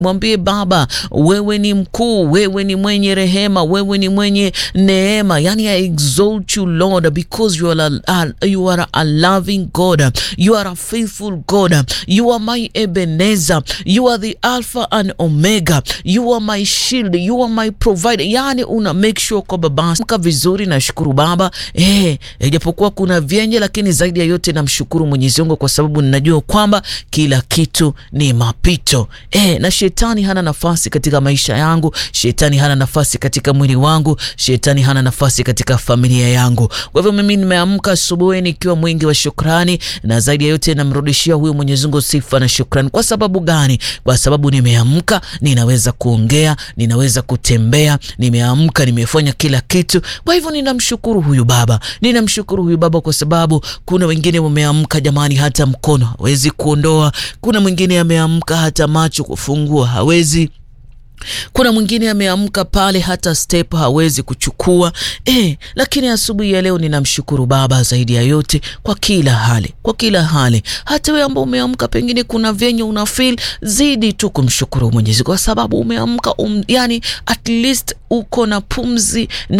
Mwambie Baba, wewe ni mkuu, wewe ni mwenye rehema, wewe ni mwenye neema. Yani, I exalt you Lord because you are a, you are a loving God, you are a faithful God, you are my Ebenezer, you are the Alpha and Omega, you are my shield, you are my provider. Yani una make sure kwamba basi mka vizuri. Nashukuru Baba eh, ijapokuwa kuna vyenye, lakini zaidi ya yote namshukuru Mwenyezi Mungu kwa sababu ninajua kwamba kila kitu ni mapito eh, na shetani hana nafasi katika maisha yangu. Shetani hana nafasi katika mwili wangu. Shetani hana nafasi katika familia yangu. Kwa hivyo mimi nimeamka asubuhi nikiwa mwingi wa shukrani, na zaidi ya yote namrudishia huyu Mwenyezi Mungu sifa na shukrani. Kwa sababu gani? Kwa sababu nimeamka, ninaweza kuongea, ninaweza kutembea, nimeamka, nimefanya kila kitu. Kwa hivyo ninamshukuru huyu Baba, ninamshukuru huyu Baba kwa sababu kuna wengine wameamka, jamani, hata mkono hawezi kuondoa. Kuna mwingine ameamka hata macho kufungua hawezi kuna mwingine ameamka pale hata step hawezi kuchukua eh, lakini asubuhi ya leo ninamshukuru Baba zaidi ya yote kwa kila hali, kwa kila hali. Hata wewe ambao umeamka, pengine kuna venye una feel, zidi tu kumshukuru Mwenyezi kwa sababu umeamka, um, yani at least uko na pumzi na